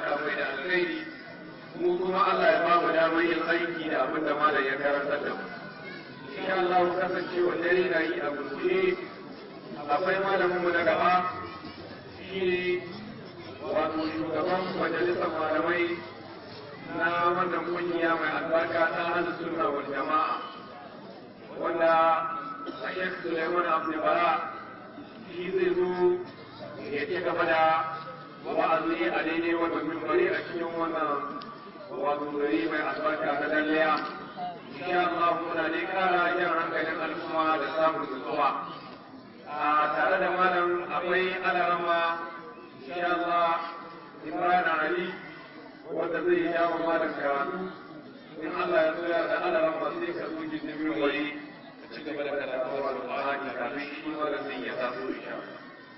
saka mai da alkhairi mu kuma Allah ya ba mu damar yin aiki da abin da malam ya karanta da mu insha Allah kasancewa dare na yi a gurguje akwai malamin mu na gaba shi wato shugaban majalisar malamai na wannan kungiya mai albarka ta hannun sunna wal jama'a wanda Sheikh Suleiman Abdulbara shi zai zo ya ci gaba da wa'azi a daidai wannan mimbari a cikin wannan wato gari mai albarka na dalliya insha Allah muna ne kara jan hankalin al'umma da samun nutsuwa a tare da malam akwai alarama insha Allah Ibrahim Ali wanda zai yi yawon malam karatu in Allah ya so ya da alarama sai ka zo gindin wani ka ci gaba da karatu wa alƙur'ani kafin shi malam zai ya taso insha Allah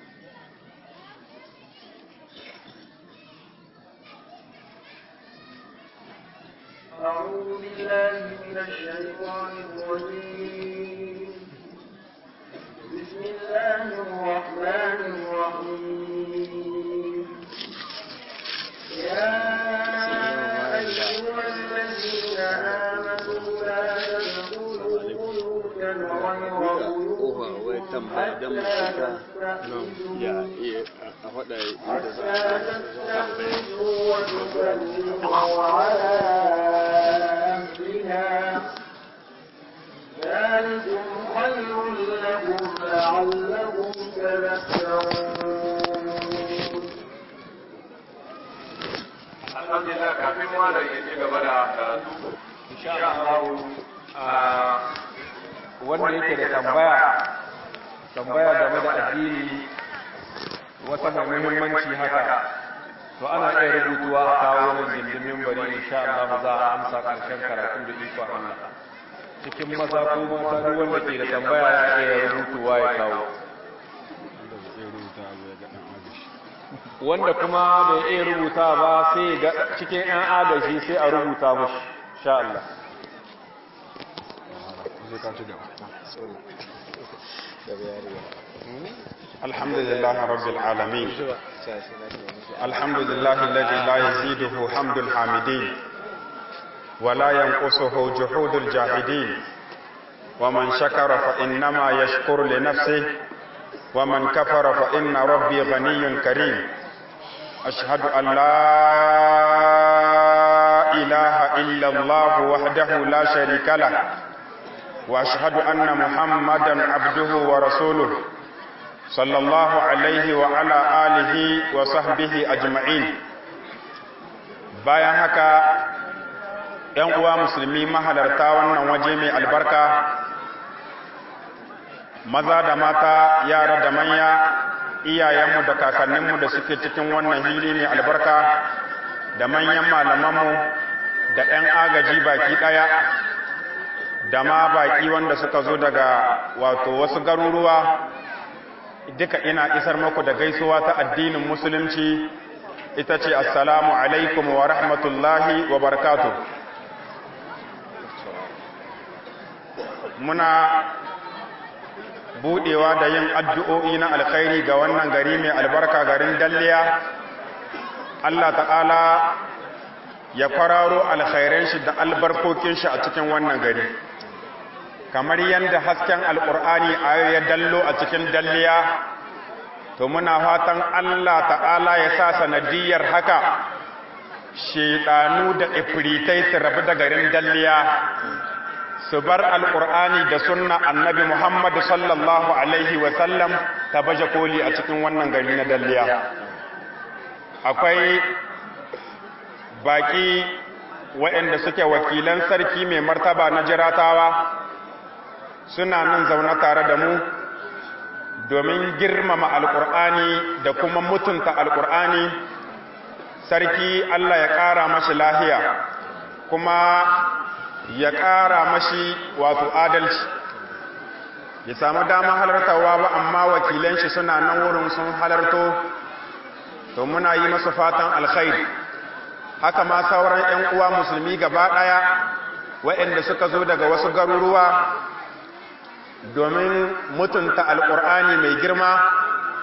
أعوذ بالله من الشيطان الرجيم بسم الله الرحمن الرحيم يا أيها الذين آمنوا لا تدخلوا بيوتا غير بيوتكم حتى تستأنسوا وتسلموا على أهلها ذلكم خير لكم لعلكم تذكرون alhamdulillah kafin malam ya ci gaba da karatu insha Allah wanda yake da tambaya tambaya game da addini wata mai muhimmanci haka to ana iya rubutuwa a kawo nan gindin bari insha Allah za a amsa karshen karatu da ikon Allah cikin maza ko mata duk wanda ke da tambaya ya iya rubutuwa ya kawo wanda kuma bai iya rubuta ba sai ga cikin 'yan agaji sai a rubuta mashi insha Allah الحمد لله رب العالمين الحمد لله الذي لا يزيده حمد الحامدين ولا ينقصه جحود الجاهدين ومن شكر فإنما يشكر لنفسه ومن كفر فإن ربي غني كريم أشهد أن لا إله إلا الله وحده لا شريك له وأشهد أن محمدا عبده ورسوله صلى الله عليه وعلى آله وصحبه أجمعين bayan haka ‘yan uwa musulmi mahalarta wannan waje mai albarka maza da mata yara da manya iyayenmu da kakanninmu da suke cikin wannan hili mai albarka da manyan malamanmu da ‘yan agaji baki ɗaya da ma baki wanda suka zo daga wato wasu garuruwa duka ina isar muku da gaisuwa ta addinin musulunci ita ce assalamu alaikum wa rahmatullahi wa barakatu muna budewa da yin addu'o'i na alkhairi ga wannan gari mai albarka garin dalliya Allah ta'ala ya kwararo alkhairan shi da albarkokin shi a cikin wannan gari kamar yadda hasken alkur'ani a ya dallo a cikin dalliya to muna fatan Allah ta'ala ya sa sanadiyar haka shedanu da ifritai su rabu da garin dalliya su bar alkur'ani da sunna annabi Muhammad sallallahu alaihi wasallam ta baje koli a cikin wannan gari na dalliya akwai baki waɗanda suke wakilan sarki mai martaba na jiratawa suna nan zaune tare da mu domin girmama alkur'ani da kuma mutunta alkur'ani sarki Allah ya ƙara mashi lahiya kuma ya ƙara mashi wato adalci ya samu dama halartawa ba amma wakilan shi suna nan wurin sun halarto to muna yi masu fatan alkhairi haka ma sauran 'yan uwa musulmi gaba ɗaya waɗanda suka zo daga wasu garuruwa domin mutunta alƙur'ani mai girma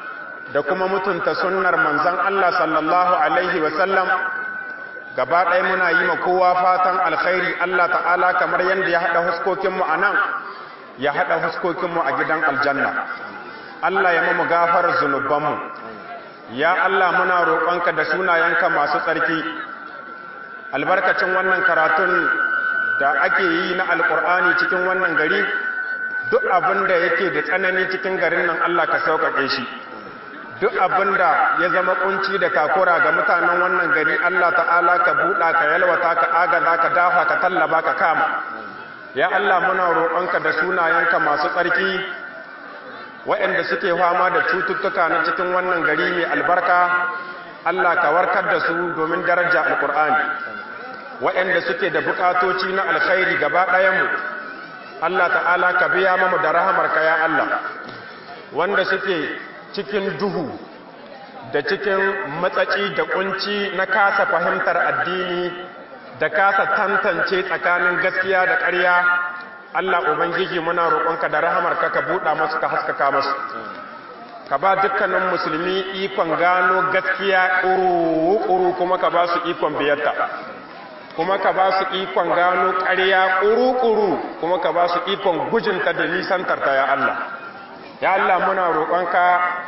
da kuma mutunta sunnar manzon Allah sallallahu alaihi wasallam gaba ɗaya muna yi ma kowa fatan alkhairi Allah ta'ala kamar yadda ya haɗa huskokinmu a nan ya haɗa huskokinmu a gidan aljanna Allah ya mamu gafar zunubanmu ya Allah muna roƙonka da sunayenka masu tsarki albarkacin wannan karatun da ake yi na alƙur'ani cikin wannan gari duk abin da yake da tsanani cikin garin nan Allah ka sauƙaƙe shi duk abin da ya zama kunci da takura ga mutanen wannan gari Allah ta'ala ka buɗa ka yalwata ka agaza ka dafa ka tallaba ka kama ya Allah muna roƙonka da sunayenka masu tsarki waɗanda suke fama da cututtuka na cikin wannan gari mai albarka Allah ka warkar da su domin daraja alƙur'ani waɗanda suke da buƙatoci na alkhairi gaba ɗayanmu Allah ta'ala ka biya mamu da rahamarka ya Allah wanda suke cikin duhu da cikin matsaci da kunci na kasa fahimtar addini da kasa tantance tsakanin gaskiya da ƙarya Allah Ubangiji muna roƙonka da rahamarka ka buɗa masu ka haskaka masu ka ba dukkanin musulmi ikon gano gaskiya ƙuru-ƙuru kuma ka ba su ikon biyarta kuma ka ba su ikon gano ƙarya ƙuru-ƙuru kuma ka ba su ikon gujinta da nisantarta ya Allah ya Allah muna roƙonka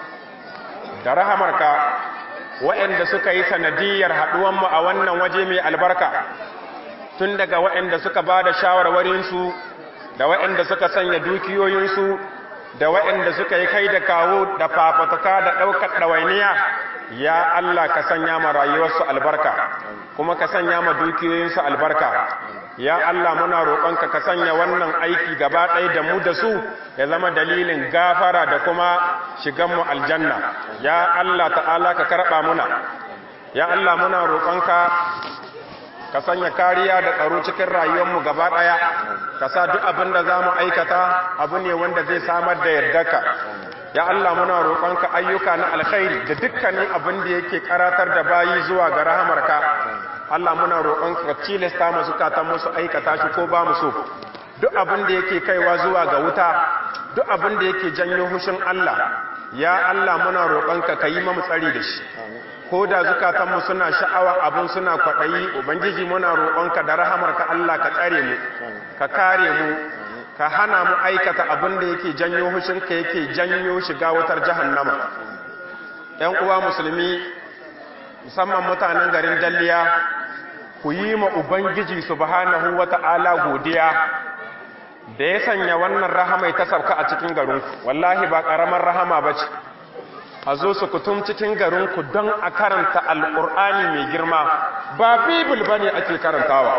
da rahamarka waɗanda suka yi sanadiyar haɗuwanmu a wannan waje mai albarka tun daga waɗanda suka ba da shawarwarinsu da waɗanda suka sanya dukiyoyinsu da waɗanda suka yi kai da kawo da fafatuka da ɗaukar ɗawainiya ya Allah ka sanya ma rayuwarsu albarka kuma ka sanya ma dukiyoyinsu albarka ya Allah muna roƙonka ka sanya wannan aiki gaba ɗaya da mu da su ya zama dalilin gafara da kuma shiganmu aljanna ya Allah ta'ala ka karɓa muna ya Allah muna roƙonka ka sanya kariya da tsaro cikin rayuwarmu gaba ɗaya ka sa duk abin da za mu aikata abu ne wanda zai samar da yardarka ya Allah muna roƙonka ayyuka na alkhairi da dukkanin abin da yake karatar da bayi zuwa ga rahamarka Allah muna roƙonka ka cilasta mu zukatan musu aikata shi ko ba mu so duk abin da yake kaiwa zuwa ga wuta duk abin da yake janyo hushin Allah ya Allah muna roƙonka ka yi mamu tsari da shi ko da zukatanmu suna sha'awa abin suna kwaɗayi ubangiji muna roƙonka da rahamarka Allah ka tsare mu ka kare mu ka hana mu aikata abin da yake janyo hushinka yake janyo shiga wutar jahannama ‘yan uwa musulmi musamman mutanen garin dalliya ku yi ma ubangiji subhanahu wata'ala godiya da ya sanya wannan rahamai ta sauka a cikin garinku wallahi ba ƙaramar rahama ba ce a zo su kutum cikin garinku don a karanta alƙur'ani mai girma ba bibil ba ne ake karantawa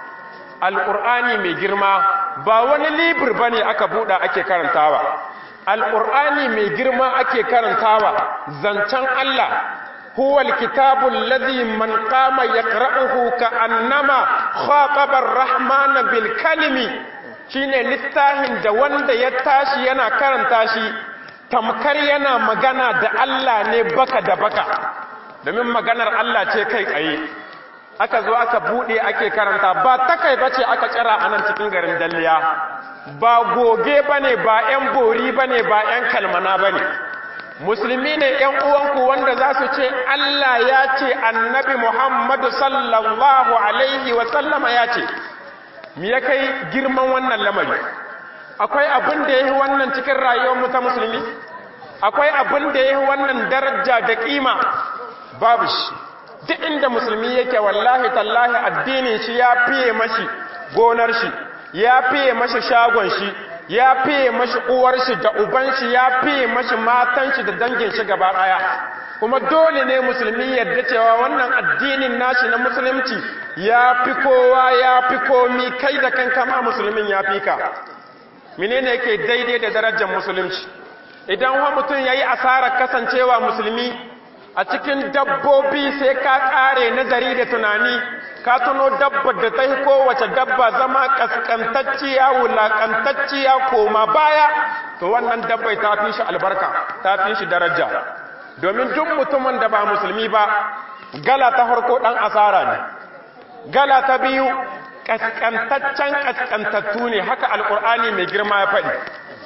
alƙur'ani mai girma ba wani libir ba ne aka buɗa ake karantawa alƙur'ani mai girma ake karantawa zancen Allah huwa alkitabu alladhi man qama yaqra'uhu ka'annama khataba ar-rahmana bil kalimi shine littafin da wanda ya tashi yana karanta shi tamkar yana magana da Allah ne baka da baka domin maganar Allah ce kai tsaye aka zo aka bude ake karanta ba takai bace aka tsira a nan cikin garin dalliya ba goge bane ba yan bori bane ba yan kalmana bane musulmi ne yan uwanku wanda za su ce Allah ya ce annabi Muhammadu sallallahu alaihi wa sallama ya ce me ya kai girman wannan lamari akwai abin da yayi wannan cikin rayuwar mu ta musulmi akwai abin da yayi wannan daraja da kima babu shi duk inda musulmi yake wallahi tallahi addinin shi ya fiye mashi gonar shi ya fiye mashi shagon shi ya fiye mashi uwar shi da uban shi ya fiye mashi matan shi da dangin shi gaba daya kuma dole ne musulmi yadda cewa wannan addinin nashi na musulunci ya fi kowa ya fi komi kai da kanka ma musulmin ya fi ka menene yake daidai da darajar musulunci idan wa mutum yayi asarar kasancewa musulmi a cikin dabbobi sai ka kare nazari da tunani ka tuno dabbar da ta yi kowace dabba zama kaskantacciya wulakantacciya koma baya to wannan dabbai ta fi shi albarka ta fi shi daraja domin duk mutumin da ba musulmi ba gala ta farko dan asara ne gala ta biyu kaskantaccen kaskantattu ne haka alkur'ani mai girma ya faɗi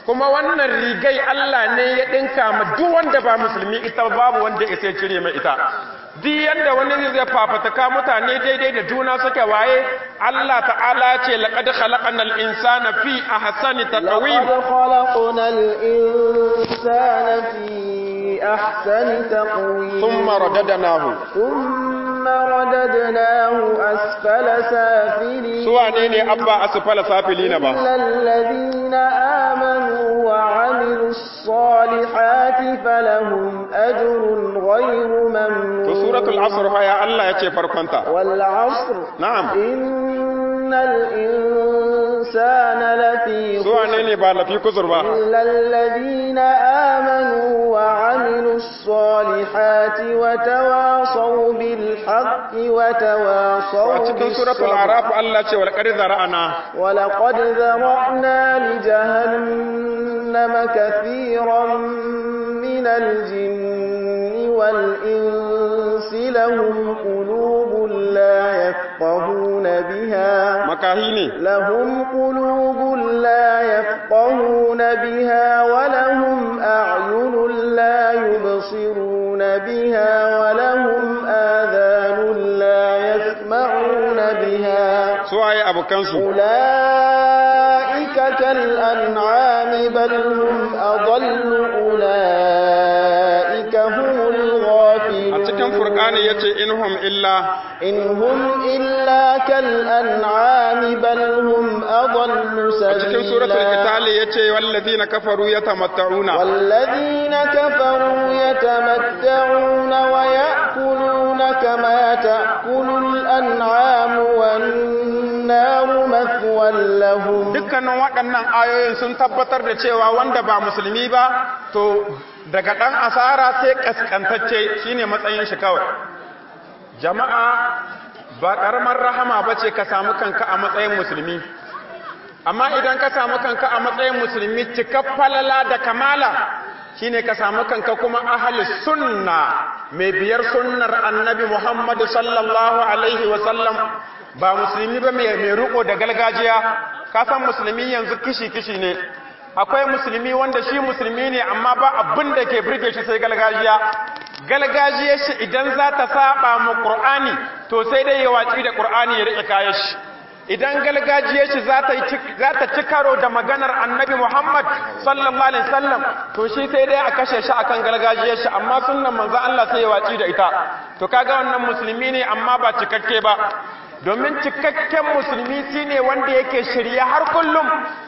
kuma wannan rigai Allah ne ya dinka ma duk wanda ba musulmi ita babu wanda ya sai cire mai ita duk yanda wani zai fafataka mutane daidai da juna suke waye Allah ta'ala ce laqad khalaqnal insana fi ahsani taqwim لقد خلقنا الإنسان في أحسن تقويم thumma radadnahu ثم رددناه أسفل سافلين su wane ne abba asfala safilina ba إلا الذين آمنوا وعملوا الصالحات فلهم أجر غير to ممنون suratul asr ya Allah ya ce farkonta والعصر na'am إن الإنسان لفي su wane ne ba lafi kuzur ba إلا الذين آمنوا وعملوا الصالحات وتواصوا بالحق a وتواصوا cikin suratul بالصبر araf Allah ce wal qad zara'ana ولقد ذرأنا لجهنم كثيرا من الجن والإنس لهم قلوب لا يفقهون بها makahi ne لهم قلوب لا يفقهون بها ولهم أعين لا يبصرون بها ولهم آذان لا يسمعون بها su waye abokansu أولئك كالأنعام بل هم أضل أولئك هم a الغافلون cikin furqani yace inhum illa إن هم إلا كالأنعام بل هم أضل a cikin suratul سبيلا qital yace wallazina kafaru yatamatta'una والذين كفروا يتمتعون ويأكلون كما تأكل الأنعام والنار مثوى لهم dukkanin waɗannan ayoyin sun tabbatar da cewa wanda ba musulmi ba to daga ɗan asara sai kaskantacce shine matsayin shi kawai jama'a ba ƙaramar rahama ba ce ka samu kanka a matsayin musulmi amma idan ka samu kanka a matsayin musulmi cikar falala da kamala shine ka samu kanka kuma ahli sunna mai biyar sunnar annabi muhammadu sallallahu alaihi wasallam ba musulmi ba mai mai riko da gargajiya ka san musulmi yanzu kishi-kishi ne akwai musulmi wanda shi musulmi ne amma ba abin da ke birge shi sai gargajiya gargajiyar shi idan za ta saba mu qur'ani to sai dai ya watsi da qur'ani ya rike kayan shi idan gargajiyar shi za ta za ta ci karo da maganar annabi Muhammad sallallahu alaihi wasallam to shi sai dai a kashe shi akan gargajiyar shi amma sunnan manzo Allah sai ya watsi da ita to kaga wannan musulmi ne amma ba cikakke ba domin cikakken musulmi shine wanda yake shirye har kullum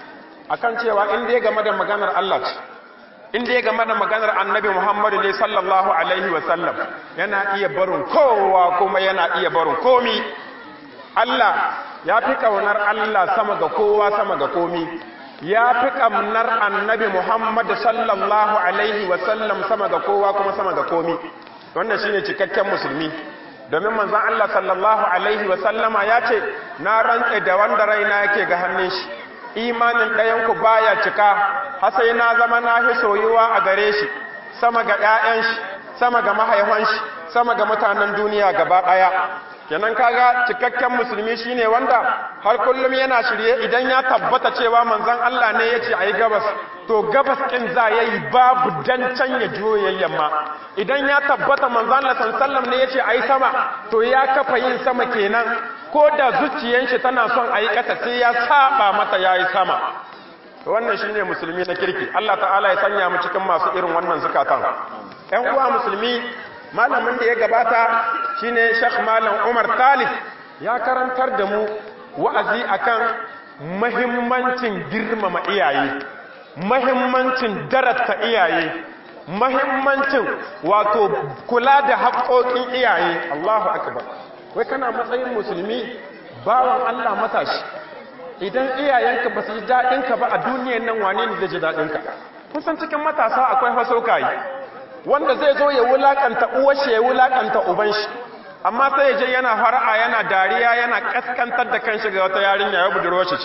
akan cewa in dai game da maganar Allah ce in dai game da maganar annabi Muhammadu ne sallallahu alaihi wasallam yana iya barin kowa kuma yana iya barin komi Allah ya fi ƙaunar Allah sama ga kowa sama ga komi ya fi ƙaunar annabi Muhammadu sallallahu alaihi wasallam sama ga kowa kuma sama ga komi wannan shine cikakken musulmi domin manzon Allah sallallahu alaihi wasallama ya ce na rantse da wanda raina yake ga hannun shi imanin ɗayanku baya cika har sai na zama na fi soyuwa a gare shi sama ga ‘ya'yan shi sama ga mahaifan shi sama ga mutanen duniya gaba ɗaya kenan kaga cikakken musulmi shine wanda har kullum yana shirye idan ya tabbata cewa manzon Allah ne yace ayi gabas to gabas din za yayi babu dan can ya juyo yamma idan ya tabbata manzon Allah sallallahu ne yace ayi sama to ya kafa yin sama kenan ko da zuciyar shi tana son ayi kasa sai ya saba mata yayi sama wannan shine musulmi na kirki Allah ta'ala ya sanya mu cikin masu irin wannan zakatan ƴan uwa musulmi malamin da ya gabata shine Sheikh Malam Umar Talib ya karantar da mu wa'azi akan mahimmancin girmama iyaye mahimmancin darata iyaye mahimmancin wato kula da haƙoƙin iyaye Allahu akbar wai kana matsayin musulmi bawan Allah matashi idan iyayenka ba su ji daɗinka ba a duniyan nan wane ne zai ji daɗinka kun san cikin matasa akwai fasokayi wanda zai zo ya wulakanta uwashi ya wulakanta uban shi amma sai ya je yana fara'a yana dariya yana kaskantar da kanshi ga wata yarinya ya budurwa shi ce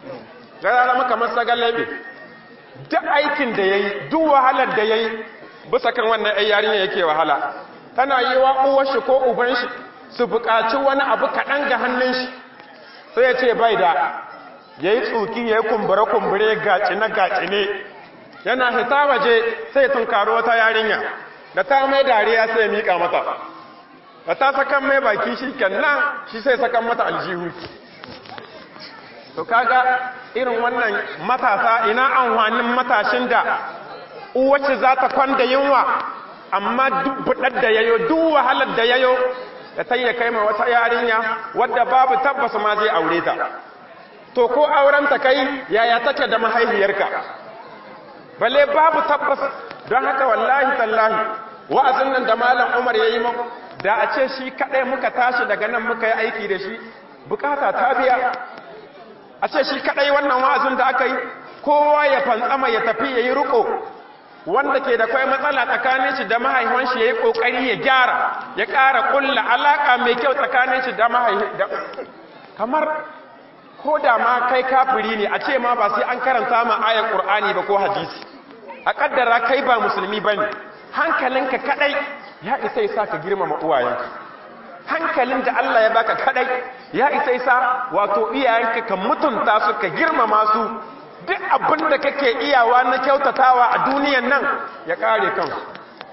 ga zama kamar sagalebe duk aikin da yayi duk wahalar da yayi bisa kan wannan ai yarinya yake wahala tana yi wa uwashi ko uban shi su buƙaci wani abu kaɗan ga hannun shi sai ya ce bai da yayi tsuki yayi kumbure kumbure gaci na gaci ne yana hita waje sai tunkaro wata yarinya da ta mai dariya sai mika mata da ta sakan mai baki shi kenan shi sai sakan mata aljihu to kaga irin wannan matasa ina amfanin matashin da uwace za ta kwanda yunwa amma duk budar da yayo duk wahalar da yayo da ta yi kai ma wata yarinya wadda babu tabbas ma zai aure ta to ko auren ta kai yaya take da mahaifiyarka balle babu tabbas don haka wallahi tallahi wa'azin nan da malam Umar yayi mu da a ce shi kadai muka tashi daga nan muka yi aiki da shi bukata ta biya a ce shi kadai wannan wa'azin da aka yi kowa ya fantsama ya tafi yayi ruko wanda ke da kai matsala tsakanin shi da mahaifin shi yayi kokari ya gyara ya ƙara kulla alaka mai kyau tsakanin shi da mahaifin kamar ko da ma kai kafiri ne a ce ma ba sai an karanta ma ayar qur'ani ba ko hadisi a kaddara kai ba musulmi bane hankalinka kadai ya isa yasa ka girmama uwayenka hankalin da Allah ya baka kadai ya isa yasa wato iyayenka ka mutunta su ka girmama su duk abin da kake iyawa na kyautatawa a duniyan nan ya kare kansu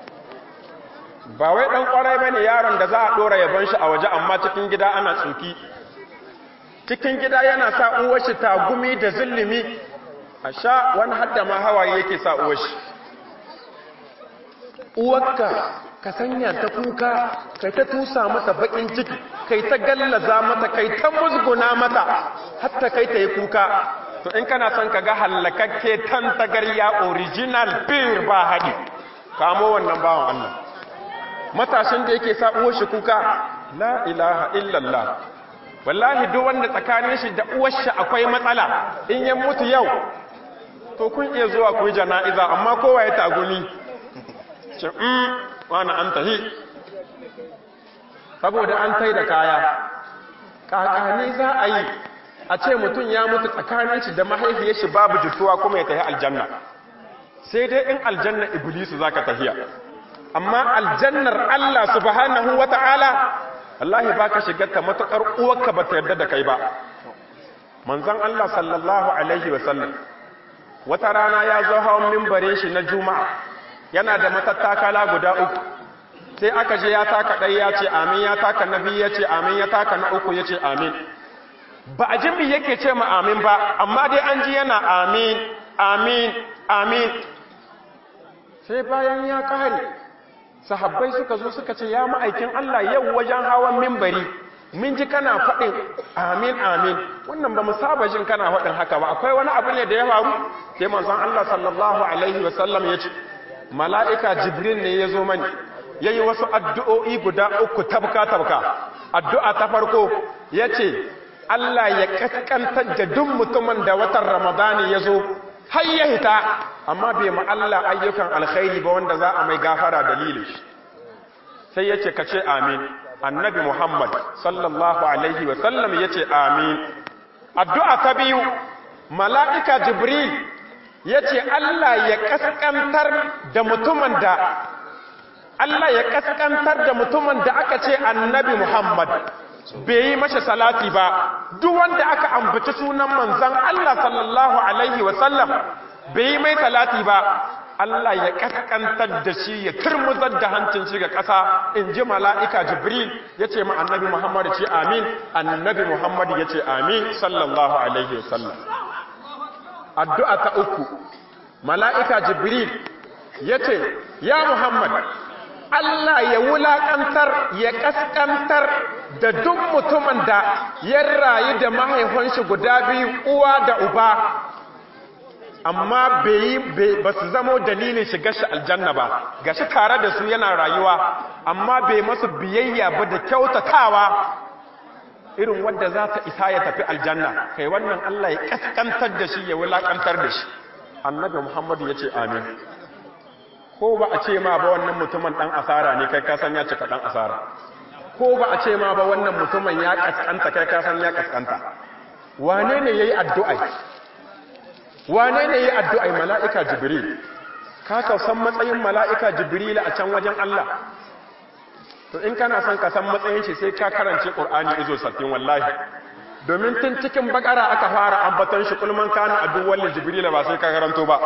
ba wai dan kwarai bane yaron da za a dora yaban shi a waje amma cikin gida ana tsuki cikin gida yana sa uwar shi tagumi da zulumi a sha wani hadda ma hawaye yake sa uwar shi uwarka ka sanya ta kuka kai ta tusa mata bakin ciki kai ta gallaza mata kai ta musguna mata hatta kai ta yi kuka to in kana son ka ga hallakakke tantagarya original beer ba haɗi kamo wannan bawan Allah matashin da yake sa uwar shi kuka la ilaha illallah wallahi duk wanda tsakanin shi da uwar shi akwai matsala in ya mutu yau to kun iya zuwa ku yi jana'iza amma kowa ya tagumi ce mm wani an tahi saboda an tai da kaya kakani za a yi a ce mutum ya mutu tsakanin shi da mahaifiyar shi babu jituwa kuma ya tafi aljanna sai dai in aljanna iblisu zaka tafiya amma aljannar Allah subhanahu wata'ala wallahi baka shigar ta matukar uwarka bata yarda da kai ba manzon Allah sallallahu alaihi wa sallam wata rana ya zo hawan minbarin shi na juma'a yana da matattakala guda uku sai aka je ya taka ɗaya ya ce amin ya taka na biyu ya ce amin ya taka na uku ya ce amin ba a jimbi yake ce ma amin ba amma dai an ji yana amin amin amin sai bayan ya ƙare sahabbai suka zo suka ce ya ma'aikin Allah yau wajen hawan mimbari min ji kana faɗin amin amin wannan ba mu saba jin kana faɗin haka ba akwai wani abu ne da ya faru sai manzon Allah sallallahu alaihi wa sallam ya ce mala'ika jibril ne ya zo mani yayi wasu addu'o'i guda uku tabka tabka addu'a ta farko yace Allah ya kaskantar da duk mutumin da watan Ramadani ya zo har ya hita amma bai ma Allah ayyukan alkhairi ba wanda za a mai gafara dalilin shi sai yace ka ce amin annabi Muhammad sallallahu alaihi wa sallam yace amin addu'a ta biyu mala'ika Jibril yace Allah ya kaskantar da mutumin da Allah ya kaskantar da mutumin da aka ce annabi Muhammad bai yi mashi salati ba duk wanda aka ambaci sunan manzon Allah sallallahu alaihi wasallam bai yi mai salati ba Allah ya kaskantar da shi ya turmuzar da hancin shi ga ƙasa in ji mala'ika Jibril ya ce ma annabi Muhammad ce amin annabi Muhammad ya ce amin sallallahu alaihi wasallam addu'a ta uku mala'ika Jibril ya ce ya Muhammad Allah ya wulaƙantar ya ƙasƙantar da duk mutumin da ya rayu da mahaifanshi guda biyu uwa da uba amma ba su zamo dalilin shiga shi aljanna ba ga shi tare da su yana rayuwa amma bai masu biyayya ba da kyautatawa irin wadda za ta isa ya tafi aljanna kai wannan Allah ya ƙasƙantar da shi ya wulaƙantar da shi annabi muhammadu ya ce amin ko ba a ce ma ba wannan mutumin ɗan asara ne kai kasan ya cika ɗan asara ko ba a ce ma ba wannan mutumin ya ƙasƙanta kai kasan ya ƙasƙanta wane ne ya yi addu'ai wane ne ya yi addu'ai mala'ika jibril ka san matsayin mala'ika jibril a can wajen Allah to in kana son ka san matsayin shi sai ka karance ƙur'ani izo sattin wallahi domin tun cikin bakara aka fara ambaton shi kulman kana addu'ar jibril ba sai ka karanto ba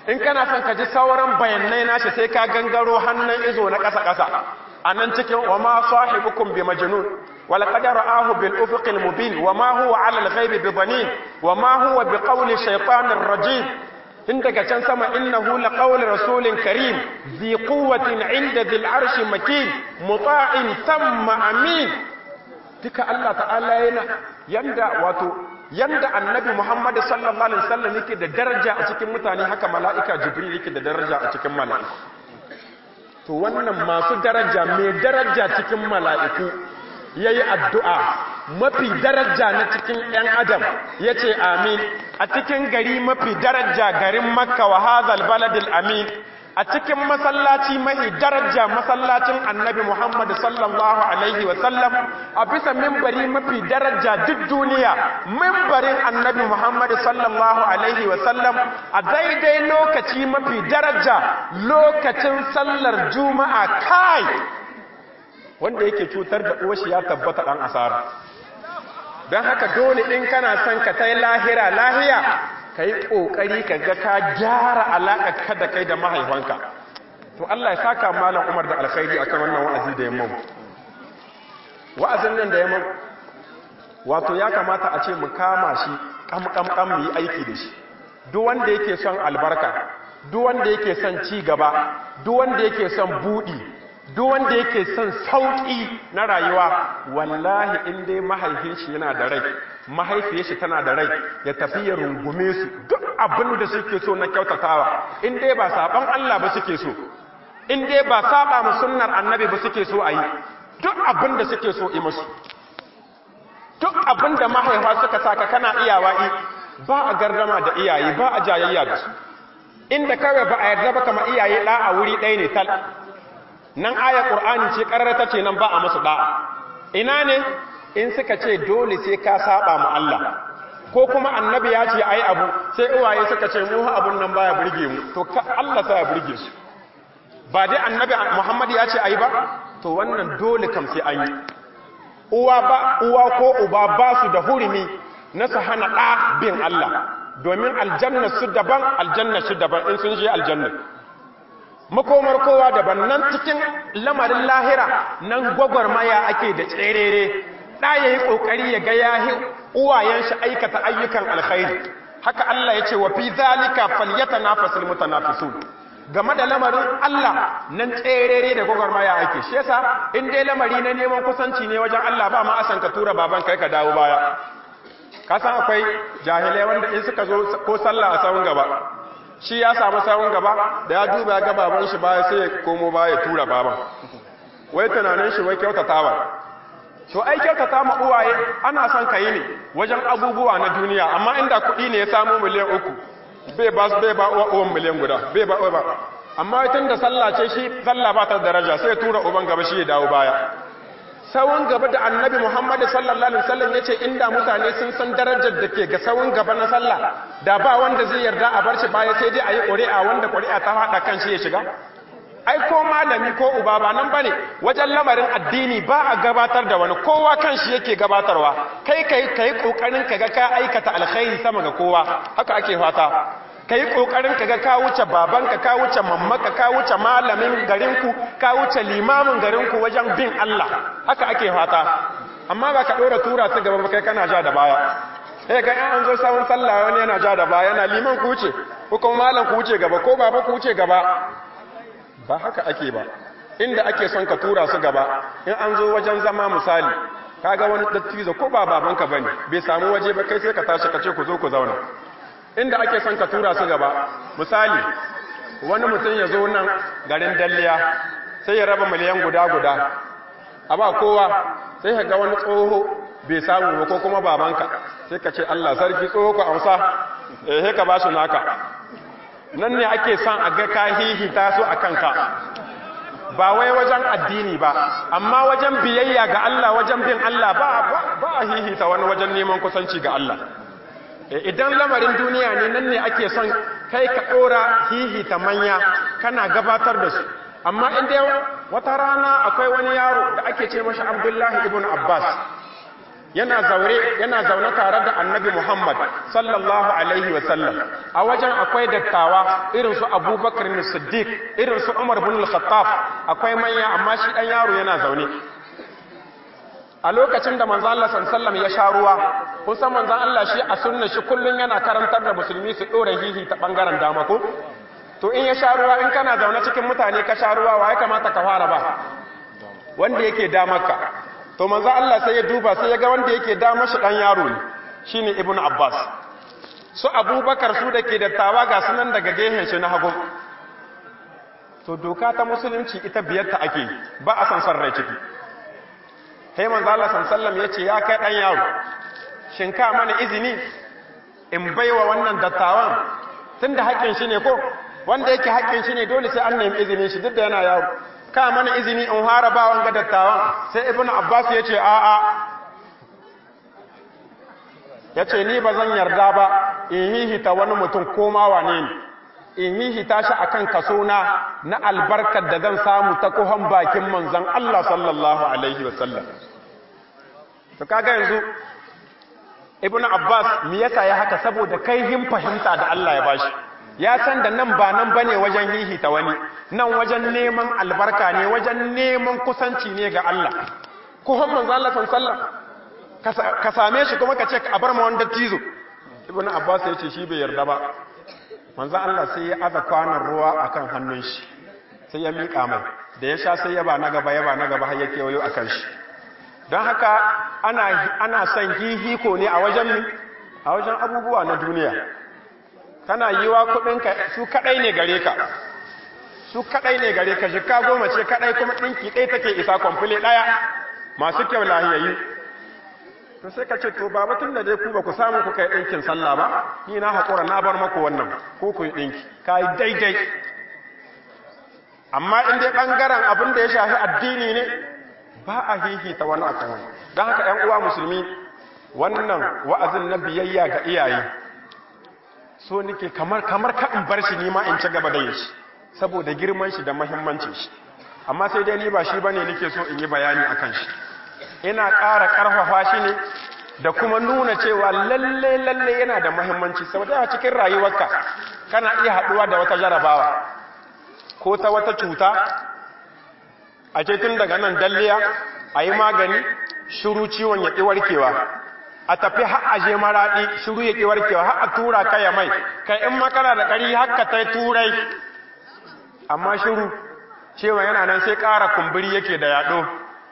in kana son ka ji sauran bayanai nashi sai ka gangaro hannun izo na ƙasa-ƙasa a nan cikin wa ma sahibukum bi majnun wal qad ra'ahu bil ufuqil mubin wa ma huwa 'ala al ghaibi bi dhanin wa ma huwa bi qawli shaytanir rajim in daga can sama innahu la qawli rasulin karim zi quwwatin 'inda dhil arshi makin muta'in thumma amin duka Allah ta'ala yana yanda wato yanda annabi Muhammad sallallahu alaihi wasallam yake da daraja a cikin mutane haka mala'ika Jibril yake da daraja a cikin mala'iku to wannan masu daraja mai daraja cikin mala'iku yayi addu'a mafi daraja na cikin ‘yan adam ya ce amin a cikin gari mafi daraja garin makka wa hazal baladil amin a cikin masallaci mahi daraja masallacin annabi muhammad sallallahu alaihi wasallam a bisa mimbari mafi daraja duk duniya mimbarin annabi muhammad sallallahu alaihi wasallam a daidai lokaci mafi daraja lokacin sallar juma'a kai wanda yake cutar da uwashi ya tabbata dan asara don haka dole in kana son ka ta lahira lahiya ka yi ƙoƙari ka ga ka gyara alaƙa da kai da mahaifanka to Allah ya saka malam Umar da alkhairi akan wannan wa'azi da yamma wa'azin nan da yamma wato ya kamata a ce mu kama shi kam kam kam mu yi aiki da shi duk wanda yake son albarka duk wanda yake son ci gaba duk wanda yake son buɗi duk wanda yake son sauƙi na rayuwa wallahi in dai mahaifin shi yana da rai mahaifiyar shi tana da rai ya tafi ya rungume su duk abin da suke so na kyautatawa in dai ba saban Allah ba suke so in dai ba saba mu sunnar annabi ba suke so ayi duk abin da suke so yi musu duk abin da mahaifa suka saka kana iyawa yi ba a gardama da iyaye ba a jayayya da su inda kawai ba a yarda ba kama iyaye ɗa a wuri ɗaya ne tal nan aya ƙur'ani ce ƙararrata ce nan ba a masu ɗa'a ina ne in suka ce dole sai ka saba mu Allah ko kuma annabi ya ce ai abu sai uwaye suka ce mu abun nan baya burge mu to ka Allah sa ya burge su ba dai annabi Muhammad ya ce ai ba to wannan dole kam sai an yi uwa ba uwa ko uba ba su da hurumi na su hana ɗa bin Allah domin aljanna su daban aljanna su daban in sun je aljanna makomar kowa daban nan cikin lamarin lahira nan gwagwarmaya ake da tserere ɗa ya yi ƙoƙari ya ga yahi uwayen shi aikata ayyukan alkhairi haka Allah ya ce wa fi zalika falyata nafasul mutanafisun game da lamarin Allah nan tserere da gwagwarmaya ake shi yasa in dai lamari na neman kusanci ne wajen Allah ba ma asan ka tura baban kai ka dawo baya ka san akwai jahilai wanda in suka zo ko sallah a sawun gaba shi ya samu sawun gaba da ya duba ga baban shi baya sai ya komo baya ya tura baban wai tunanin shi wai kyautatawa to ai kyautata ma uwaye ana son ka yi ne wajen abubuwa na duniya amma inda kuɗi ne ya samu miliyan uku bai ba bai ba uwan miliyan guda bai ba ba amma tun da sallah ce shi sallah ba ta daraja sai ya tura uban gaba shi ya dawo baya sawun gaba da annabi Muhammad sallallahu alaihi wasallam yace inda mutane sun san darajar da ke ga sawun gaba na sallah da ba wanda zai yarda a bar shi baya sai dai ayi ƙuri'a wanda ƙuri'a ta hada kan shi ya shiga ai ko malami ko uba ba nan bane wajen lamarin addini ba a gabatar da wani kowa kan shi yake gabatarwa kai kai kai kokarin kaga ka aikata alkhairi sama ga kowa haka ake fata kai kokarin kaga ka wuce babanka ka wuce mammaka ka wuce malamin garinku ka wuce limamin garinku wajen bin Allah haka ake fata amma ba ka dora tura su gaba kai kana ja da baya sai ga an zo sawun sallah wani yana ja da baya yana liman ku wuce ko kuma malam ku wuce gaba ko baba ku wuce gaba ba haka ake ba inda ake son ka tura su gaba in an zo wajen zama misali kaga wani dattijo ko ba babanka bane bai samu waje ba kai sai ka tashi ka ce ku zo ku zauna inda ake son ka tura su gaba misali wani mutum ya zo nan garin dalliya sai ya raba miliyan guda guda a ba kowa sai ka ga wani tsoho bai samu ba ko kuma babanka sai ka ce Allah sarki tsoho ku amsa eh sai ka ba shi naka nan ne ake son a ga ka hihita su a kanka ba wai wajen addini ba amma wajen biyayya ga Allah wajen bin Allah ba ba a hihita wani wajen neman kusanci ga Allah idan lamarin duniya ne nan ne ake son kai ka ɗora hihita manya kana gabatar da su amma inda wata rana akwai wani yaro da ake ce mashi abdullahi ibn abbas yana zaure yana zaune tare da annabi Muhammad sallallahu alaihi wasallam a wajen akwai dattawa irin su Abubakar bin Siddiq irin su Umar bin Al-Khattab akwai manya amma shi dan yaro yana zaune a lokacin da manzo Allah sallallahu ya sha ruwa kun san manzo Allah shi a sunna shi kullun yana karantar da musulmi su dora hihi ta bangaren dama ko to in ya sha ruwa in kana zaune cikin mutane ka sha ruwa wa ya kamata ka fara ba wanda yake damarka to manzo Allah sai ya duba sai ya ga wanda yake damar shi dan yaro ne shine ibnu abbas su abubakar su dake da tawa ga sunan daga gehen shi na hagu to doka ta musulunci ita biyar ta ake ba a san san rai ciki sai manzo Allah sallallahu ya ce ya kai dan yaro shin ka mana izini in baiwa wannan dattawan tunda haƙƙin shi ne ko wanda yake haƙƙin shi ne dole sai an nemi izinin shi duk da yana yaro ka mana izini in hara ba wanga dattawan sai ibn abbas ya ce a'a ya ce ni ba zan yarda ba in hihita wani mutum koma wane ne in hihita shi akan kaso na na albarkar da zan samu ta kuhan bakin manzan Allah sallallahu alaihi wasallam to kaga yanzu ibn abbas me yasa ya haka saboda kai him fahimta da Allah ya bashi ya san da nan ba nan bane wajen hihita wani nan wajen neman albarka ne wajen neman kusanci ne ga Allah ko han manzo Allah sallallahu ka same shi kuma ka ce a bar ma wanda tizo ibnu abbas ya ce shi bai yarda ba manzo Allah sai ya aza kwanan ruwa akan hannun shi sai ya mika mai da ya sha sai ya ba na gaba ya ba na gaba har ya kewayo akan shi don haka ana ana son hihiko ne a wajen a wajen abubuwa na duniya kana yi wa kudinka su kadai ne gare ka su kadai ne gare ka jika goma ce kadai kuma dinki ɗaya take isa kwamfule ɗaya masu kyau lahiyayyu to sai ka ce to ba batun da dai ku ba ku samu ku kai ɗinkin sallah ba ni na haƙura na bar maku wannan ko ku yi ɗinki ka yi daidai amma in dai ɓangaren abin da ya shafi addini ne ba a hihita wani akan wani don haka ‘yan uwa musulmi wannan wa'azin na biyayya ga iyaye so nake kamar kamar ka in bar shi nima in ci gaba da yin shi saboda girman shi da muhimmancin shi amma sai dai ni ba shi bane nake so in yi bayani akan shi ina ƙara ƙarfafa shi ne da kuma nuna cewa lalle lalle yana da muhimmanci saboda a cikin rayuwarka kana iya haɗuwa da wata jarabawa ko ta wata cuta a ce tun daga nan dalliya a yi magani shiru ciwon ya ƙi warkewa a tafi har aje maraɗi shiru ya ƙi warkewa har a tura ka ya mai kai in makara da ƙari haka ta turai amma shiru cewa yana nan sai ƙara kumburi yake da yaɗo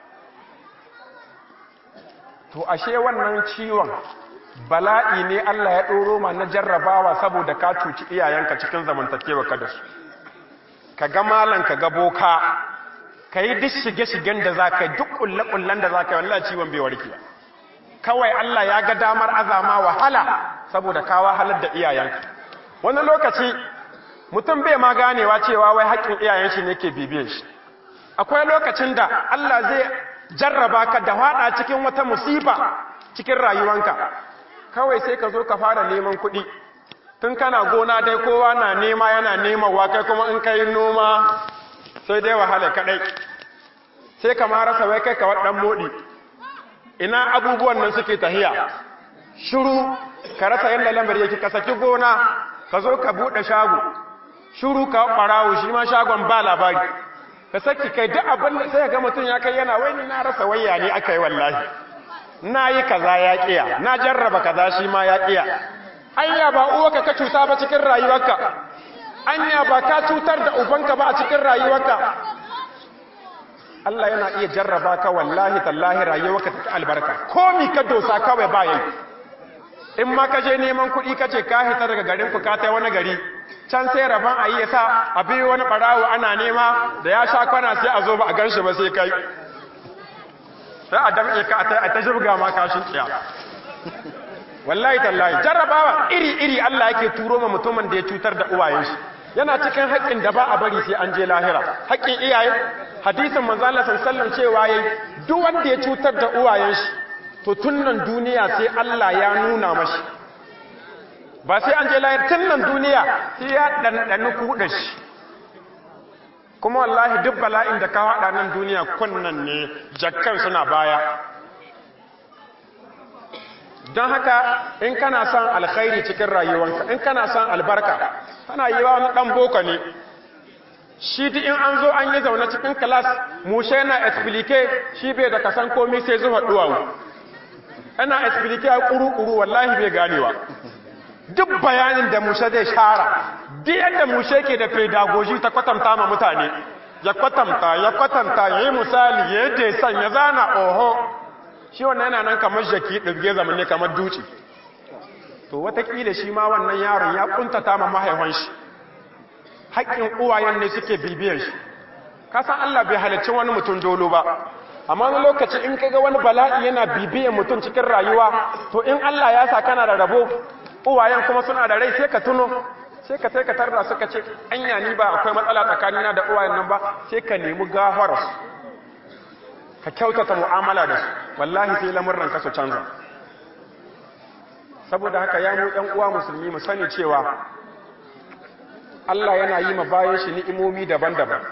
to ashe wannan ciwon bala'i ne Allah ya ɗoro ma na jarrabawa saboda ka cuci iyayenka cikin zamantakewa ka da su ka ga malan ka ga boka ka yi duk shige-shigen da za ka yi duk ƙulle-ƙullen da za ka yi wallah ciwon bai warke kawai Allah ya ga damar azama wahala saboda ka wahalar da iyayenka wani lokaci mutum bai ma ganewa cewa wai haƙƙin iyayen shi ne ke bibiyar shi akwai lokacin da Allah zai jarraba ka da haɗa cikin wata musiba cikin rayuwanka kawai sai ka zo ka fara neman kuɗi tun kana gona dai kowa na nema yana nemawa kai kuma in ka yi noma sai dai wahala kaɗai sai ka rasa wai kai ka waɗan moɗi ina abubuwan nan suke tahiya shiru ka rasa yadda lambar yake ka saki gona ka zo ka buɗe shago shiru ka ɓarawo shi ma shagon ba labari ka saki kai duk abin da sai ga mutum ya kai yana wai ni na rasa wayya ne aka yi wallahi na yi kaza ya kiya na jarraba kaza shi ma ya kiya anya ba uwarka ka cuta ba cikin rayuwarka anya ba ka cutar da ubanka ba a cikin rayuwarka Allah yana iya jarraba ka wallahi tallahi rayuwarka ta albarka komi ka dosa kawai ba yi in ma ka je neman kuɗi ka ce ka hita daga garin ku ka tai wani gari can sai rabon a yi ya sa a biyu wani ɓarawo ana nema da ya sha kwana sai a zo ba a gan shi ba sai kai sai a damƙe ka a ta shirga ma kashin tsiya wallahi tallahi jarrabawa iri-iri Allah yake turo ma mutumin da ya cutar da uwayen shi yana cikin haƙƙin da ba a bari sai an je lahira haƙƙin iyaye hadisin manzo Allah sallallahu cewa yayi duk wanda ya cutar da uwayen shi to tunnan duniya sai Allah ya nuna mashi ba sai an je lahira tunnan duniya sai ya dandani kuɗa shi kuma wallahi duk bala'in da ka haɗa nan duniya kunnan ne jakkan suna baya don haka in kana son alkhairi cikin rayuwanka in kana son albarka kana yi wa wani ɗan boko ne shi duk in an zo an yi zaune cikin kilas mushe yana explike shi bai da kasan komi sai zuwa duwawu ana explike a kuru-kuru wallahi bai ganewa duk bayanin da mushe zai shara duk yadda mushe ke da pedagogy ta kwatanta ma mutane ya kwatanta ya kwatanta ya yi misali ya yi desan ya zana oho shi wannan yana nan kamar jaki ɗirge zamanne kamar duci to watakila shi ma wannan yaron ya kuntata ma mahaifan shi haƙƙin uwayen ne suke bibiyar shi kasan Allah bai halicci wani mutum dolo ba amma wani lokaci in kaga wani bala'i yana bibiyar mutum cikin rayuwa to in Allah ya sa kana da rabo uwayen kuma suna da rai sai ka tuno sai ka sai ka tarda suka ce anya ni ba akwai matsala tsakanina da uwayen nan ba sai ka nemi gafara su ka kyautata mu'amala da su wallahi sai lamurran ka su canza saboda haka ya mu ɗan uwa musulmi mu sani cewa Allah yana yi ma bayan shi ni'imomi daban-daban.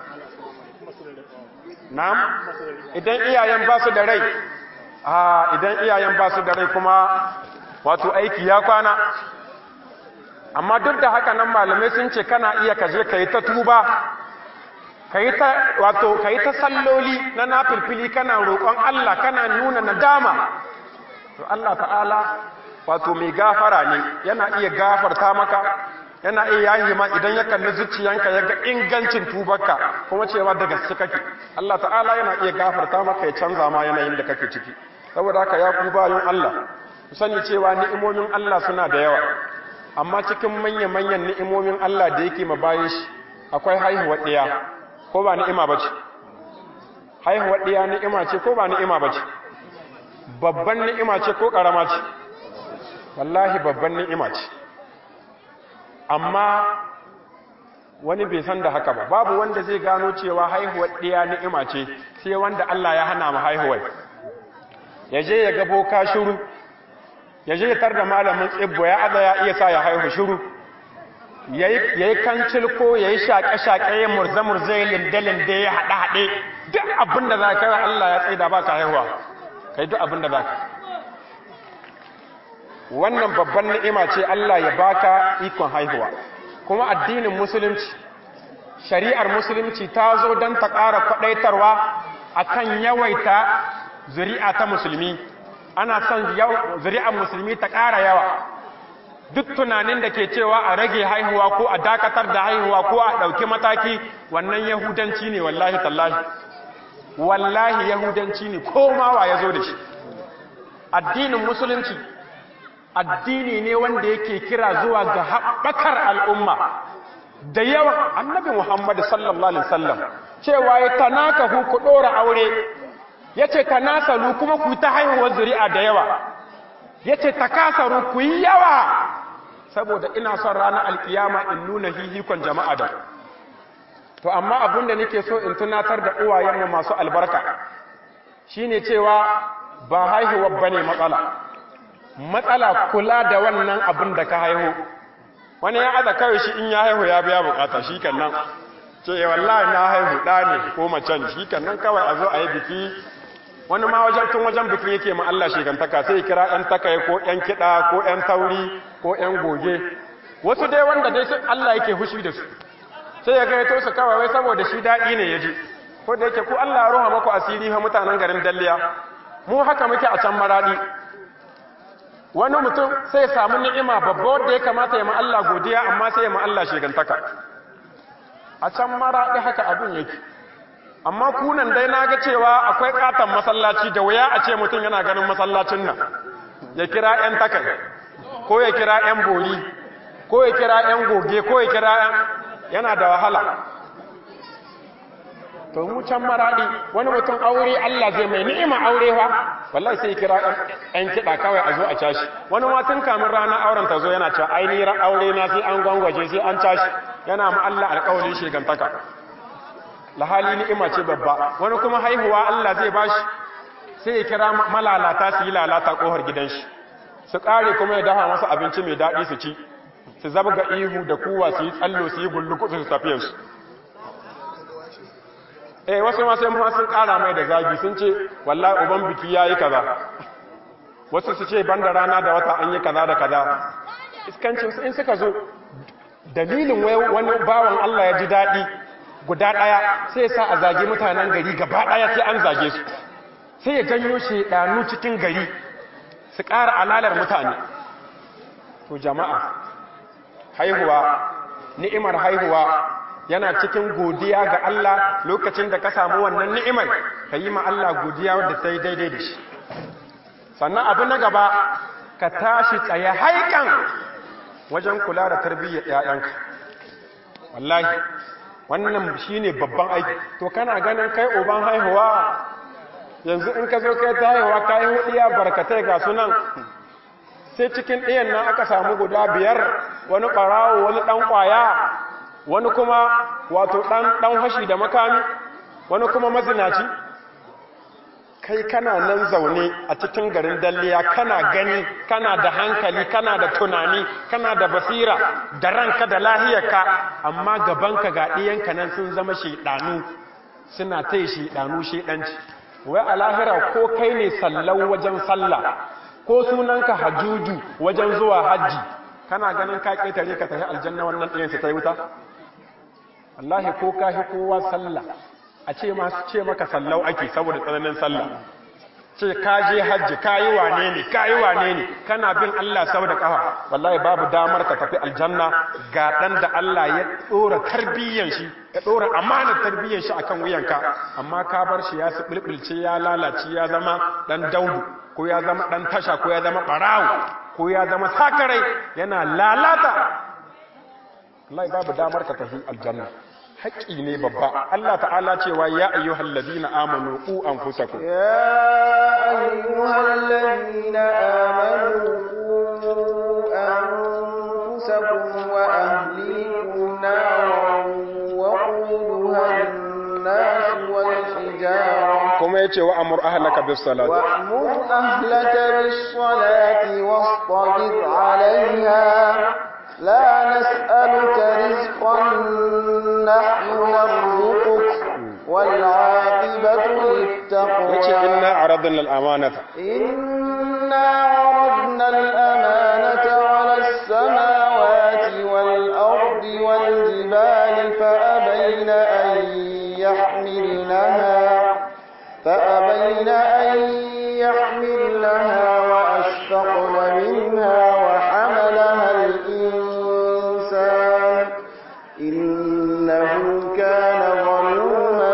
Na'am, idan iyayen ba su da rai, ah idan iyayen ba su da rai kuma wato aiki ya kwana. Amma duk da haka nan malamai sun ce kana iya kaje ka yi ta tuba, ka yi ta wato ka yi ta salloli na nafilfili kana roƙon Allah kana nuna nadama. To Allah ta'ala wato mai gafara ne yana iya gafarta maka yana iya yayi ma idan ya kalli zuciyanka ya ga ingancin tubarka kuma cewa da gaske kake Allah ta'ala yana iya gafarta maka ya canza ma yanayin da kake ciki saboda haka ya ku bayan Allah ku sani cewa ni'imomin Allah suna da yawa amma cikin manya-manyan ni'imomin Allah da yake ma bayan shi akwai haihuwar ɗiya ko ba ni'ima bace haihuwar ɗiya ni'ima ce ko ba ni'ima bace babban ni'ima ce ko ƙarama ce wallahi babban ni'ima ce amma wani bai san da haka ba babu wanda zai gano cewa haihuwar ɗiya ni'ima ce sai wanda Allah ya hana mu haihuwar ya je ya ga boka shiru ya je ya tar da malamin tsibbo ya aza ya iya sa ya haihu shiru ya yi kancil ko ya yi shaƙe-shaƙe ya murze-murze ya linde-linde ya haɗe-haɗe duk abin da za ka yi Allah ya tsaida ba ka haihuwa ka yi duk abin da za ka wannan babban ni'ima ce Allah ya baka ikon haihuwa kuma addinin musulunci shari'ar musulunci ta zo don ta ƙara kwaɗaitarwa akan yawaita zuri'a ta musulmi ana son zuri'ar musulmi ta ƙara yawa duk tunanin da ke cewa a rage haihuwa ko a dakatar da haihuwa ko a ɗauki mataki wannan yahudanci ne wallahi tallahi wallahi yahudanci ne ko mawa ya zo da shi addinin musulunci addini ne wanda yake kira zuwa ga haɓakar al'umma da yawan annabi Muhammad sallallahu Alaihi wasallam cewa ya tanaka ku ku ɗora aure ya ce tanasalu kuma ku ta haihuwar zuri'a da yawa ya ce takasaru ku yi yawa saboda ina son ranar alkiyama in nuna hihikon jama'a da to amma abin da nake so in tunatar da uwayenmu masu albarka shine cewa ba haihuwar bane matsala matsala kula da wannan abin da ka haihu wani ya aza kawai shi in ya haihu ya biya bukata shi kan nan ce wallahi na haihu ɗa ne ko macen shi kan nan kawai a zo a yi biki wani ma wajen tun wajen bikin yake ma Allah shigantaka sai kira ɗan takaye ko ɗan kiɗa ko ɗan tauri ko ɗan goge wasu dai wanda dai Allah yake hushi da su sai ya gaito su kawai wai saboda shi daɗi ne ya ji ko da yake ku Allah ya roha maku asiri ha mutanen garin Dalliya mu haka muke a can maradi wani mutum sai ya samu ni'ima babba wanda ya kamata ya ma Allah godiya amma sai ya ma Allah shigantaka a can maradi haka abin yake amma kunan dai na ga cewa akwai katon masallaci da wuya a ce mutum yana ganin masallacin nan ya kira 'yan takai ko ya kira 'yan bori ko ya kira 'yan goge ko ya kira 'yan yana da wahala to mu can maradi wani mutum aure Allah zai mai ni'ima aure fa wallahi sai kira 'yan kiɗa kawai a zo a cashi wani ma tun kamin ranar auren ta zo yana cewa ainihin aure na sai an gwangwaje sai an cashi yana ma Allah alƙawarin shigantaka lahali ni'ima ce babba wani kuma haihuwa Allah zai bashi sai ya kira malalata su yi lalata kohar gidan shi su kare kuma ya dafa masa abinci mai daɗi su ci su zabga ihu da kuwa su yi tsallo su yi gulluku su tafiyar su eh wasu ma sai sun kara mai da zagi sun ce wallahi uban biki yayi kaza wasu su ce banda rana da wata an yi kaza da kaza iskancin in suka zo dalilin wani bawan Allah ya ji daɗi guda ɗaya sai sa a zage mutanen gari gaba ɗaya sai an zage su sai ya janyo shaidanu cikin gari su ƙara alalar mutane to jama'a haihuwa ni'imar haihuwa yana cikin godiya ga Allah lokacin da ka samu wannan ni'imar ka yi ma Allah godiya wadda ta yi daidai da shi sannan abu na gaba ka tashi tsaye haikan wajen kula da tarbiyyar ‘ya'yanka wallahi wannan shi ne babban aiki to kana ganin kai uban haihuwa yanzu in ka zo kai ta haihuwa ka yi hudiya barkatai ga sunan sai cikin ɗayan nan aka samu guda biyar wani ɓarawo wani ɗan ƙwaya wani kuma wato ɗan hashi da makami wani kuma mazinaci kai kana nan zaune a cikin garin dalliya kana gani kana da hankali kana da tunani kana da basira da ranka da lahiyarka amma gabanka ga ɗiyanka nan sun zama shaidanu suna ta yi shaidanu shaidanci wai a lahira ko kai ne sallau wajen sallah ko sunanka hajuju wajen zuwa hajji kana ganin ka ƙetare ka tafi aljanna wannan ɗayan su ta yi wuta wallahi ko ka hi kowa sallah a ce masu ce maka sallau ake saboda tsananin sallah ce ka je hajji ka yi wane ne ka yi wane ne kana bin Allah sau da ƙafa wallahi babu damar ka tafi aljanna ga ɗan da Allah ya ɗora tarbiyyan shi ya ɗora amanar tarbiyyan shi akan wuyanka amma ka bar shi ya su ɓulɓulce ya lalace ya zama ɗan daudu ko ya zama ɗan tasha ko ya zama ɓarawo ko ya zama sakarai yana lalata wallahi babu damar ka tafi aljanna haƙƙi ne babba Allah ta'ala cewa ya ayyuhal ladina amanu ku anfusakum ya ayyuhal ladina amanu ku anfusakum wa ahlikum naran wa quduha an-nas wal hijara kuma yace wa amur ahlaka bis salati wa amur ahlaka bis salati wastabir 'alayha لا نسألك رزقا نحن نرزقك والعاقبة للتقوى yace inna aradna al-amanata إنا عرضنا الأمانة على السماوات والأرض والجبال فأبين أن يحملنها فأبين أن يحملنها وأشفقن منها وحملها الإنسان إنه كان ظلوما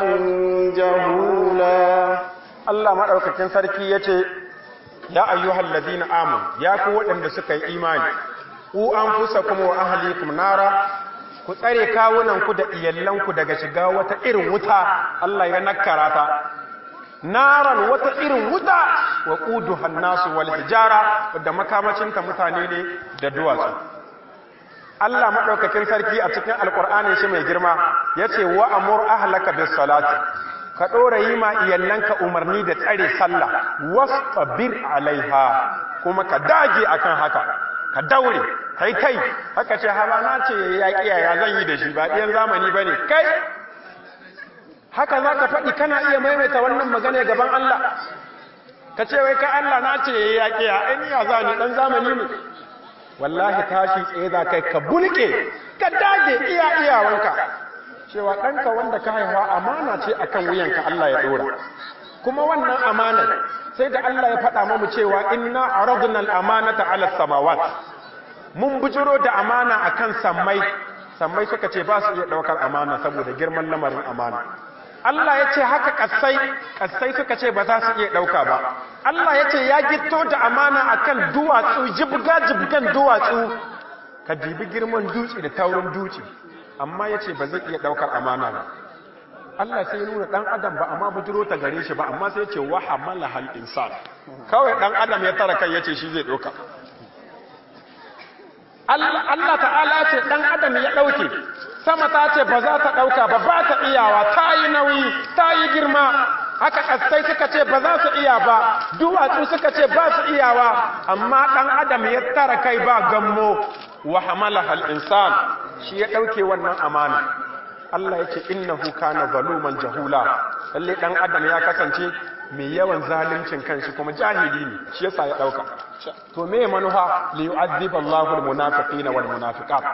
جهولا Allah madaukakin sarki yace ya ayyuhal ladina amanu ya ku waɗanda suka yi imani ku anfusakum wa ahlikum nara ku tsare kawunanku da iyallanku daga shiga wata irin wuta Allah ya nakara ta naran wata irin wuta wa quduha nasu wal hijara wadda makamacinta mutane ne da duwatsu Allah madaukakin sarki a cikin alqur'ani shi mai girma yace wa amur ahlaka bis salati ka dora yi ma iyallanka umarni da tsare sallah wastabir alaiha kuma ka dage akan haka ka daure kai kai haka ce haba na ce ya kiyaya zan yi da shi ba ɗiyan zamani ba ne kai haka za ka faɗi kana iya maimaita wannan magana gaban Allah ka ce wai ka Allah na ce ya kiya ai ni ya za ni ɗan zamani ne wallahi tashi tsaye za kai ka bulke ka dage iya iyawanka cewa ɗanka wanda ka haihuwa amana ce akan wuyanka Allah ya ɗora kuma wannan amanar sai da Allah ya faɗa mamu cewa inna aradna al-amanata ala samawat mun bujiro da amana akan sammai sammai suka ce ba su iya daukar amana saboda girman lamarin amana Allah ya ce haka kassai kassai suka ce ba za su iya dauka ba Allah ya ce ya gitto da amana akan duwatsu jibga jibgan duwatsu ka dibi girman dutse da taurin dutse amma ya ce ba zai iya daukar amana ba Allah sai ya nuna dan adam ba amma bujiro ta gare shi ba amma sai ya ce wa hamala hal insan kawai dan adam ya tara kai yace shi zai doka Allah ta'ala ce dan adam ya dauke sama ta ce ba za ta dauka ba ba ta iyawa ta yi nauyi ta yi girma haka kasai suka ce ba za su iya ba duwatsu suka ce ba su iyawa amma dan adam ya tara kai ba gammo wa hamala hal insan shi ya dauke wannan amana Allah ya ce innahu kana zaluman jahula lalle dan adam ya kasance mai yawan zaluncin kanshi kuma jahili ne shi yasa ya dauka to me manufa li yu'adhib Allahu al-munafiqina wal munafiqat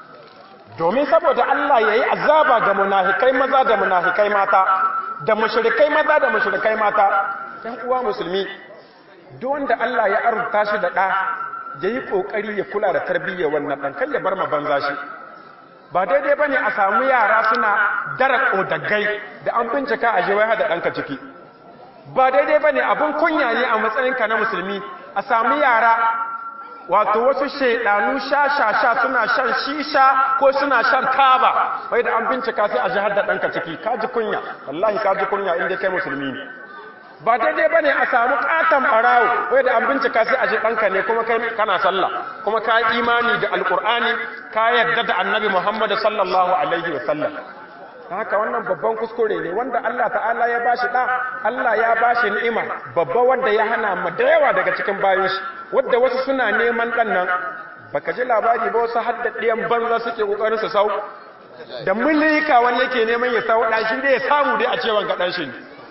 domin saboda Allah yayi azaba ga munafikai maza da munafikai mata da mushrikai maza da mushrikai mata ɗan uwa musulmi duk wanda Allah ya arzuta shi da ɗa yayi kokari ya kula da tarbiyyar wannan ɗan kai ya bar ma banza shi ba daidai bane a samu yara suna dara kodaggai da an bincika a jiwai hada ɗanka ciki ba daidai bane abun kunya ne a matsayinka na musulmi a samu yara wato wasu shaidanu sha-sha-sha suna shan shisha ko suna shan taba wai da an bincika sai a jihar da ɗanka ciki kaji kunya wallahi kaji kunya inda kai musulmi ne ba daidai ba ne a samu ƙaton ɓarawo wai da an bincika sai a ji ɗanka ne kuma kai kana sallah kuma ka imani da alƙur'ani ka yarda da annabi muhammadu sallallahu alaihi wa sallam haka wannan babban kuskure ne wanda Allah ta'ala ya bashi da Allah ya bashi ni'ima babba wanda ya hana mu da yawa daga cikin bayin shi wanda wasu suna neman dan nan baka ji labari ba wasu haddadiyan banza suke kokarin su sau da mulika wanda yake neman ya sau da shi dai ya samu dai a cewan ga dan shi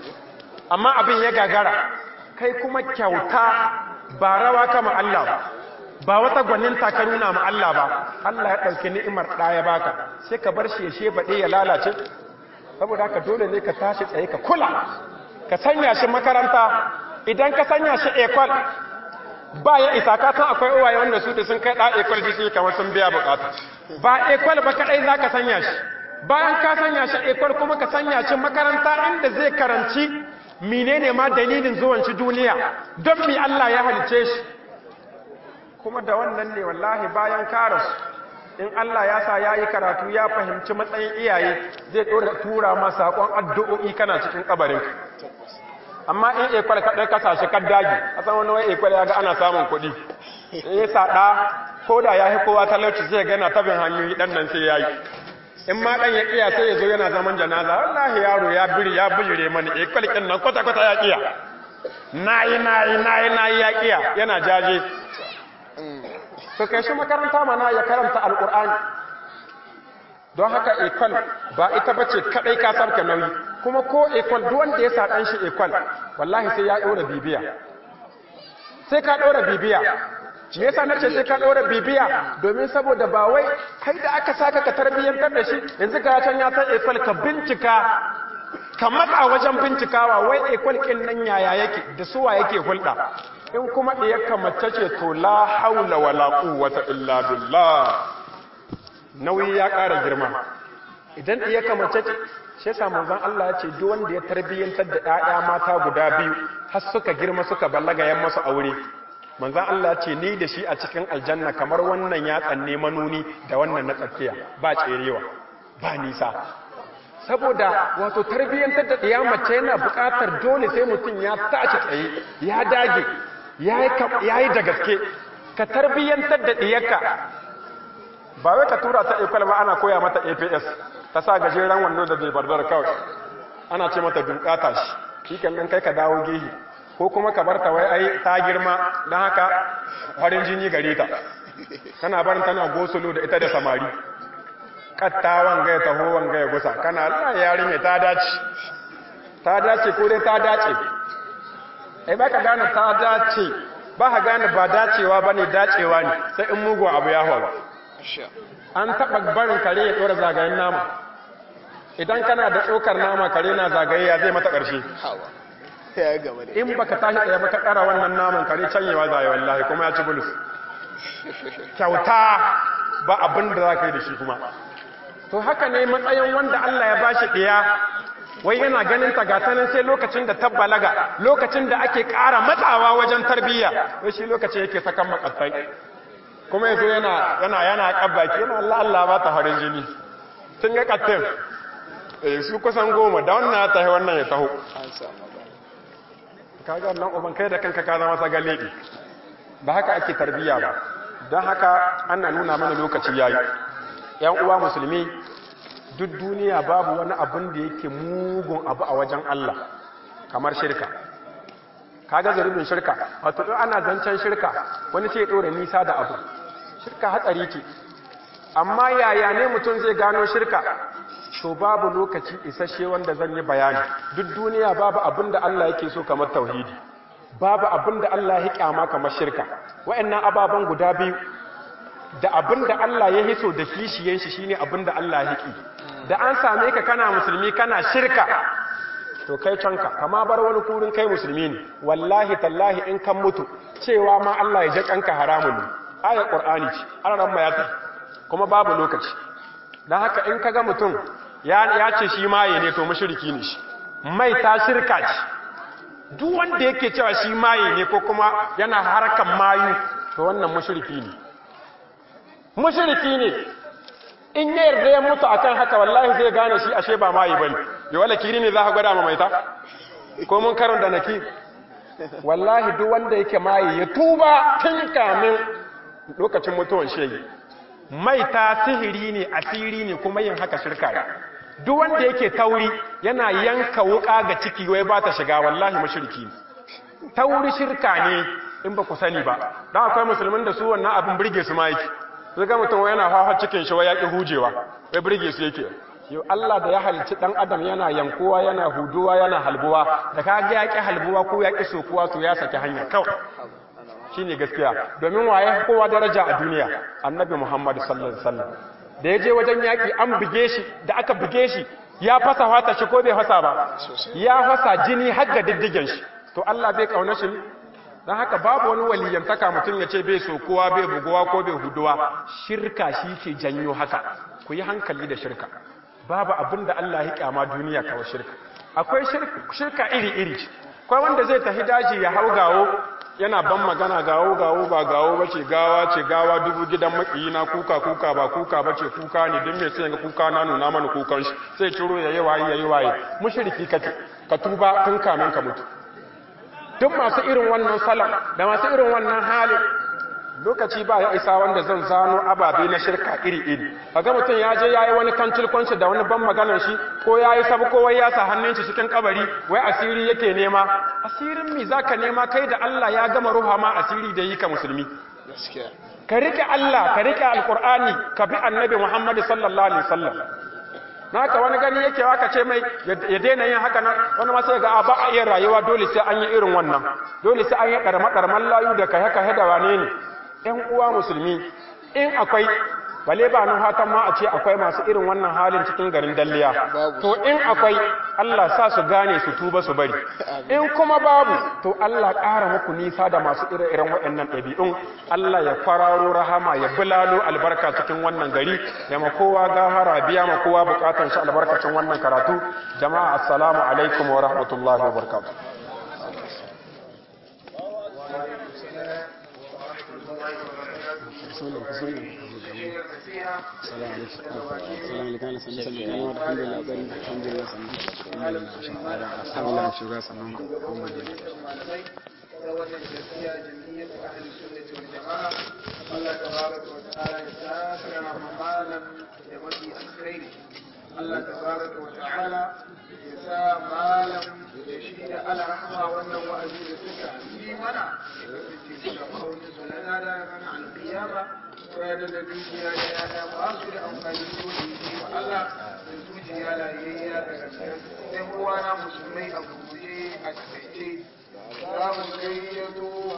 amma abin ya gagara kai kuma kyauta ba rawa kama Allah ba ba wata gwaninta ka nuna ma Allah ba Allah ya ɗauki ni'imar ɗaya baka sai ka bar shi ya shebaɗe ya lalace saboda haka dole ne ka tashi tsaye ka kula ka sanya shi makaranta idan ka sanya shi ekwal ba ya isa ka san akwai uwaye wanda su da sun kai ɗa ekwal ji su kamar sun biya bukata ba ekwal ba kaɗai za ka sanya shi bayan ka sanya shi ekwal kuma ka sanya shi makaranta inda zai karanci menene ma dalilin zuwan shi duniya don mi Allah ya halice shi kuma da wannan ne wallahi bayan karasu in Allah ya sa yayi karatu ya fahimci matsayin iyaye zai dora tura ma sakon addu'o'i kana cikin kabarin amma in ekwal ka dai kasashe ka dagi a san wani wai ekwal ya ga ana samun kuɗi in ya sada ko da ya kowa talauci zai gana tabin hanyoyi dan nan sai yayi in ma dan ya kiya sai ya zo yana zaman janaza wallahi yaro ya biri ya bijire mani ekwal kin nan kwata kwata ya kiya nayi nayi nayi nayi ya kiya yana jaje to kai shi makaranta mana ya karanta alkur'ani don haka ekol ba ita bace kadai ka sarka nauyi kuma ko ekol duk wanda ya sa dan shi ekol wallahi sai ya dora bibiya sai ka dora bibiya me yasa nace sai ka dora bibiya domin saboda ba wai kai da aka saka ka tarbiyyantar da shi yanzu ga can ya san ekol ka bincika ka matsa wajen bincikawa wai ekol kin nan yaya yake da suwa yake hulɗa in kuma ɗiyarka mace ce to la haula wala quwwata illa billah nauyi ya ƙara girma idan ɗiyarka mace ce shi yasa manzon Allah ya ce duk wanda ya tarbiyyantar da ƴaƴa mata guda biyu har suka girma suka ballaga yan masu aure manzon Allah ya ce ni da shi a cikin aljanna kamar wannan ya tsanne manuni da wannan na tsakiya ba tserewa ba nisa saboda wato tarbiyyantar da ɗiya mace yana buƙatar dole sai mutum ya tashi tsaye ya dage ya yi da gaske ka tarbiyyantar da ɗiyarka ba wai ka tura ta ikwal ba ana koya mata aps ta sa gajeren wando da zai barbar kawai ana ce mata dunkata shi shi nan kai ka dawo gehe ko kuma ka bar ta wai ai ta girma don haka farin jini gare ta kana barin tana gosulo da ita da samari katta wanga ya taho wanga ya gusa kana Allah yarinya ta dace ta dace ko dai ta dace ai ba ka gane ta dace ba ka gane ba dacewa ba ne dacewa ne sai in mugun abu ya faru an taɓa barin kare ya ɗora zagayen nama idan kana da tsokar nama kare na zagaye ya zai mata ƙarshe in ba ka tashi ɗaya ba ka ƙara wannan naman kare canyewa zai wallahi kuma ya ci bulus kyauta ba abin da za ka yi da shi kuma to haka ne matsayin wanda Allah ya bashi ɗaya wai yana ganin ta gata nan sai lokacin da tabbalaga lokacin da ake ƙara matsawa wajen tarbiyya wai shi lokacin yake sakan makasai kuma yazo yana yana yana kabbaki yana Allah Allah ba ta harin jini tun ga kattin eh su kusan goma da wannan ya tahi wannan ya taho kaga nan uban kai da kanka ka zama sagaledi ba haka ake tarbiyya ba don haka ana nuna mana lokaci yayi yan uwa musulmi duk duniya babu wani abin da yake mugun abu a wajen Allah kamar shirka kaga zarubin shirka wato in ana zancen shirka wani sai ya dore nisa da abu shirka hatsari ce amma yaya ne mutum zai gano shirka to babu lokaci isasshe wanda zan yi bayani duk duniya babu abin da Allah yake so kamar tauhidi babu abin da Allah ya kyama kamar shirka wa'annan ababen guda biyu da abin da Allah ya hiso da kishiyen shi shine abin da Allah ya ki da an same ka kana musulmi kana shirka to kai canka kama bar wani kurin kai musulmi ne wallahi tallahi in kan mutu cewa ma Allah ya ji kanka haramun ne ayar qur'ani ce an ran mayata kuma babu lokaci dan haka in kaga mutum ya ya ce shi maye ne to mushriki ne shi mai ta shirka ce duk wanda yake cewa shi maye ne ko kuma yana harkan mayu to wannan mushriki ne mushriki ne in ya yarda ya mutu akan haka wallahi zai gane shi ashe ba mayi bane ya wala kiri ne za ka gwada ma maita ko mun karon da naki wallahi duk wanda yake mayi ya tuba tun kamin lokacin mutuwan shege maita sihiri ne asiri ne kuma yin haka shirka ne duk wanda yake tauri yana yanka wuka ga ciki wai ba ta shiga wallahi mushriki ne tauri shirka ne in ba ku sani ba dan akwai musulmin da su wannan abin burge su ma yake sai ga mutum yana hawa cikin shi wai ya ki hujewa wai burge su yake yau Allah da ya halicci dan adam yana yankuwa yana huduwa yana halbuwa da ka ga ya ki halbuwa ko ya ki sokuwa to ya saki hanya kawai shine gaskiya domin waye kowa daraja a duniya annabi Muhammad sallallahu alaihi wasallam da ya je wajen yaki an buge shi da aka buge shi ya fasa fata shi ko bai fasa ba ya fasa jini har ga diddigen shi to Allah bai kauna shi don haka babu wani waliyantaka mutum ya ce bai sokowa bai buguwa ko bai huduwa shirka shi ke janyo haka ku yi hankali da shirka babu abin da Allah ya kyama duniya kawai shirka akwai shirka iri-iri akwai wanda zai tafi daji ya hau gawo yana ban magana gawo gawo ba gawo ba ce gawa ce gawa dubu gidan makiyina kuka kuka ba kuka ba ce kuka ne don mai sai ga kuka na nuna mana kukan shi sai ciro ya yi waye ya yi waye mushriki kake ka tuba tun kamin ka mutu duk masu irin wannan salon da masu irin wannan halin lokaci ba ya isa wanda zan zano ababe na shirka iri-iri ga mutum ya je ya yi wani kancil kwanci da wani ban maganar shi ko ya yi sabu kowai ya sa hannun shi cikin kabari wai asiri yake nema asirin mi za ka nema kai da Allah ya gama ruha ma asiri da yi ka musulmi ka rike Allah ka rike alkur'ani ka bi annabi Muhammad sallallahu alaihi wasallam naka wani gani yake waka ce mai ya daina yin haka nan wani ma sai ga ba a iya rayuwa dole sai an yi irin wannan dole sai an yi karma karman layu da kahe kahe da wane ne ƴan uwa musulmi in akwai bale ba nan hatan ma a ce akwai masu irin wannan halin cikin garin dalliya to in akwai Allah sa su gane su tuba su bari in kuma babu to Allah ƙara muku nisa da masu ire-iren waɗannan ɗabi'un Allah ya kwararo rahama ya bulalo albarka cikin wannan gari ya ma kowa gahara biya ma kowa bukatan shi albarkacin wannan karatu jama'a assalamu alaikum wa rahmatullahi wa barakatuh السلام عليكم السلام عليكم الحمد لله بari alhamdulillah sannan alhamdulillah shugaba sannan kuma da wannan gaskiya jamiyyar ahli sunnati wal jama'a Allah tabaraka wa ta'ala ya saka malam da mafi alkhairi Allah tabaraka wa ta'ala ya sa malam da shi da al'ahma wannan wa'azi da suka yi mana da kasance da ma'aunin su na nada ran alƙiyama ranar da dukiya da yaya ba su da amfani su da yi wa Allah da zuciya layayya da gaskiya sai uwana musulmai a guje a takaice za mu gayyato